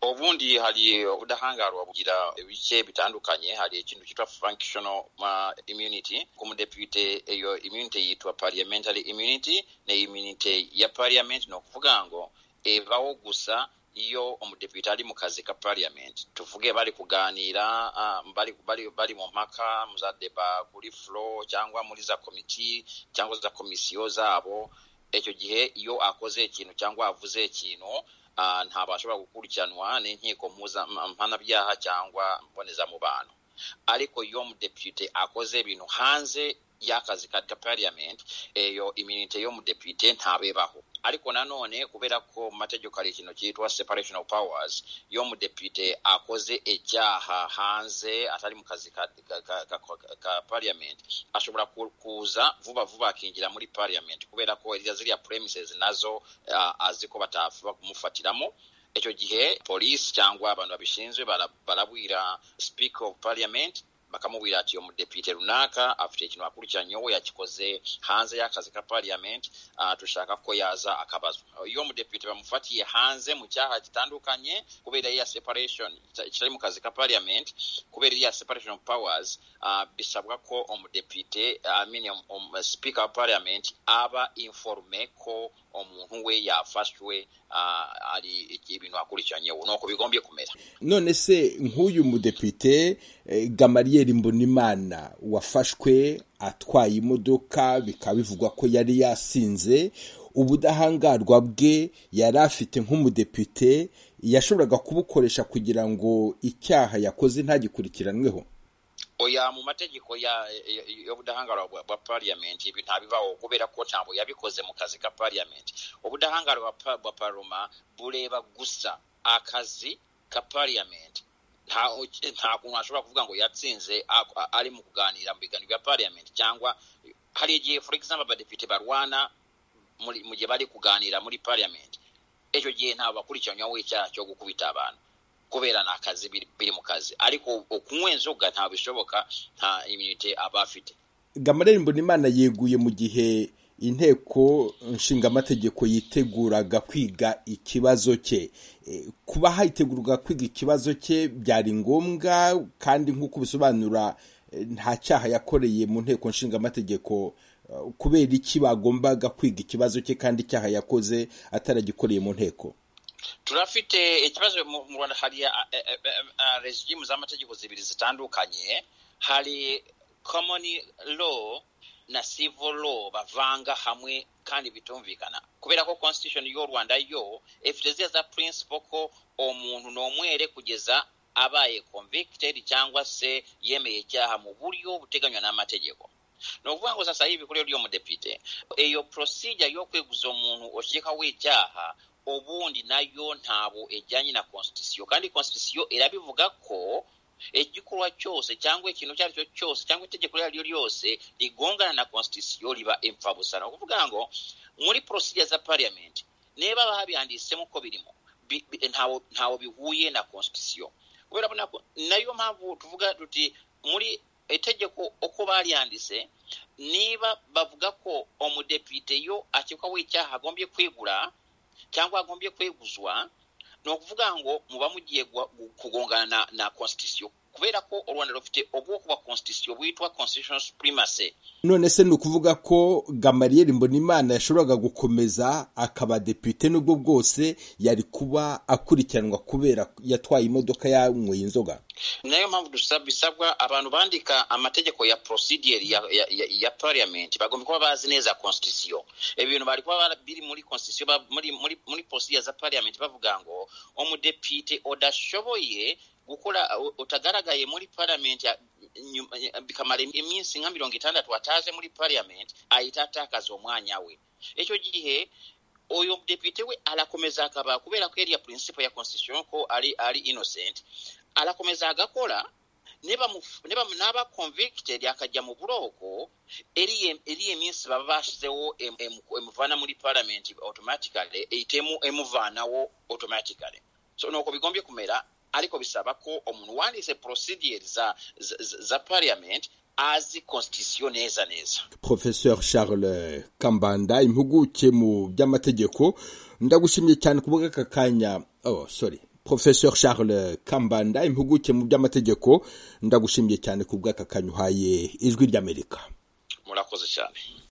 ubundi hari ubudahangarwa bugira ibice bitandukanye hari ikintu cyitwa functional immunity ku mudepite iyo immunity yitwa parliamentary immunity ni immunity ya parliament ni ukuvuga ngo ebaho gusa iyo umudepite ari mu kazi ka parliament tuvuge bari kuganira bari bari bari mu mpaka mu za deba kuri flo cyangwa muri za komiti cyangwa za komisiyo zabo icyo gihe iyo akoze ikintu cyangwa avuze ikintu ntabwo ashobora gukurikiranwa n'inkiko mpanabyaha cyangwa mbonezamubano ariko iyo umudepite akoze ibintu hanze y'akazi ka parliament iyo iminite y'umudepite ntabebaho ariko nanone kubera ko mu mategeko hari ikintu cyitwa separation of powers iyo umudepite akoze icyaha hanze atari mu kazi ka, ka, ka, ka, ka parliament ashobora kuza vuba vuba akinjira muri parliament kubera ko ziriya premises nazo uh, azi ko batashobora kumufatiramo icyo gihe polisi cyangwa abantu babishinzwe barabwira speaker of parliament bakamubwira ati uyu mudepite runaka afite ikintu akurikiranyeho yakikoze hanze y'akazi ka parliament uh, dushaka ko yaza akabazwa iyo mudepite bamufatiye hanze mu cyaha gitandukanye kubera iya separation kitari mu kazi ka parliament kubera iya separation of powers uh, bisabwa ko umudepite uh, I mean, um, um, speaker of parliament aba informe ko umuntu we yafashwe uh, ari ibintu akurikiranyeho nuko bigombye kumera none se nk'uyu mudepite eh, gamariye Gabriel Mbonimana wafashwe atwaye imodoka bikaba bivugwa ko yari yasinze ubudahangarwa bwe yari afite nk'umudepite yashoboraga kubukoresha kugira ngo icyaha yakoze ntagikurikiranweho oya mu mategeko y'ubudahangarwa bwa parliament ibi ntabibaho kubera ko ntabwo yabikoze mu kazi ka parliament ubudahangarwa bwa paroma bureba gusa akazi ka parliament nta kuntu ashobora kuvuga ngo yatsinze ari mu kuganira mu biganiro bya parliament cyangwa hari igihe for example abadepite barwana mu gihe bari kuganira muri parliament icyo gihe ntabwo bakurikiranyweho icyaha cyo gukubita abantu kubera ni akazi biri mu kazi ariko kunywa inzoga ntabwo bishoboka nta iminite aba afite gamarere mbonimana yeguye mu gihe inteko nshingamategeko yiteguraga kwiga ikibazo cye kuba hategurwa kwiga ikibazo cye byari ngombwa kandi nk'uko bisobanura nta cyaha yakoreye mu nteko nshingamategeko kubera iki bagombaga kwiga ikibazo cye kandi icyaha yakoze ataragikoreye mu nteko turafite ikibazo mu rwanda hari regimu z'amategeko zibiri zitandukanye hari komoni law na civil law bavanga hamwe kandi bitumvikana kubera ko constitution y'u rwanda yo ifite ziya za principle ko umuntu n'umwere kugeza abaye convicted cyangwa se yemeye icyaha mu buryo buteganywa n'amategeko ni ukuvuga ngo sasa hivi kuri y'uwo mudepite iyo procedure yo kweguza umuntu ukekaho icyaha ubundi nayo ntabwo ijyanye na constitution kandi constitution irabivuga ko igikorwa cyose cyangwa ikintu icyo ari cyo cyose cyangwa itegeko iryo ari ryo ryose rigongana na constitution riba impfabusa ni ukuvuga ngo muri procedure za parliament niba baba babiyanditsemo uko birimo ntawe bihuye na constitution kubera ko nayo mpamvu tuvuga tuti muri itegeko uko bariyanditse niba bavuga ko umudepite yo akekwaho icyaha agombye kwegura cyangwa agombye kweguzwa ni ukuvuga ngo muba mugiye kugongana na, na constitution kubera ko u rwanda rufite ubwoko bwa constitution bwitwa constitutional supremacy none se ni ukuvuga ko gamariyeri mbonimana yashoboraga gukomeza akaba depite n'ubwo bwose yari kuba akurikiranwa kubera yatwaye imodoka yanyweye inzoga nayo mpamvu bisabwa abantu bandika amategeko ya procedure ya, ya, ya, ya parliament bagomba kuba bazi neza constitution ibintu bari kuba biri muri constitution muri, muri, muri procedure za parliament bavuga ngo umudepite udashoboye gukora utagaragaye muri parliament bikamara iminsi nka mirongo itandatu ataje muri parliament ahita atakaza umwanya we icyo gihe uyu mudepite we arakomeza akaba kubera ko yari ya principle ya constitution ko ari ari innocent arakomeza agakora niba niba naba convicted akajya mu buroko eriye minsi baba bashyizeho emuvana muri parliament automatically ihitemo emuvanaho automatically so nuko bigombye kumera ariko bisaba ko umuntu wanditse procedure za, za, za parliament azi constitution neza neza professeur charles kambanda impuguke mu by'amategeko ndagushimye cyane kubwa aka kanya oh sorry professeur charles kambanda impuguke mu by'amategeko ndagushimiye cyane ku bw'aka kanya uhaye ijwi ry'amerika murakoze cyane